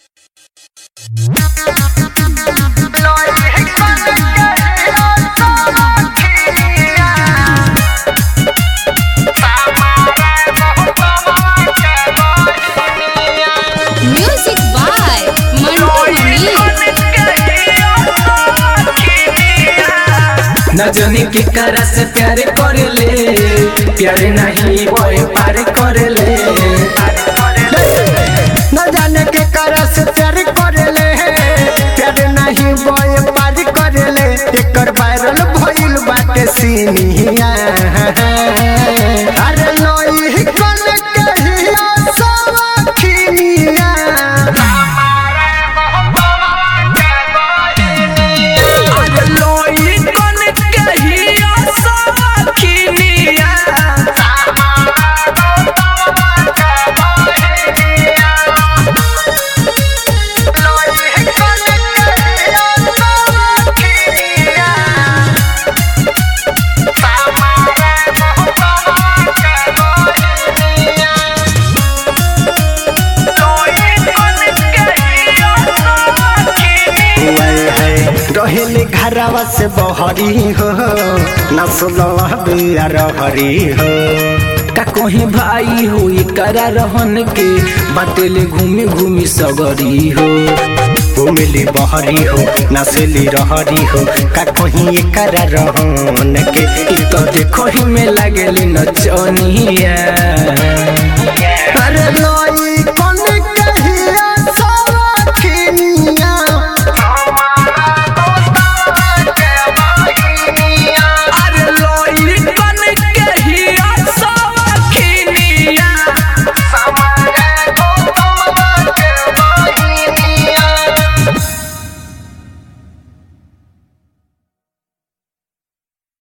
Music by Mantu Mani. न जाने के करा से प्यार करे ले प्यार नहीं बोए पार करे ले न जाने के कारण से प्यार करेले प्यार नहीं बोए पार करेले एकर वायरल भइल बाटे सीनिया अरे नई कन कहिया सवखिनिया अरे लोई कन कहिया सखिनिया रहेले घरवा से बहरी हो न सुलह बिया रहरी हो का कोही भाई हो करा रहन के बाटेले घूमी घूमी सगरी हो घुमिली बहरी हो नसेली रहरी हो का कहीं एकर रहन के इ तो देखो ही में लागेली नचनिया अरे नई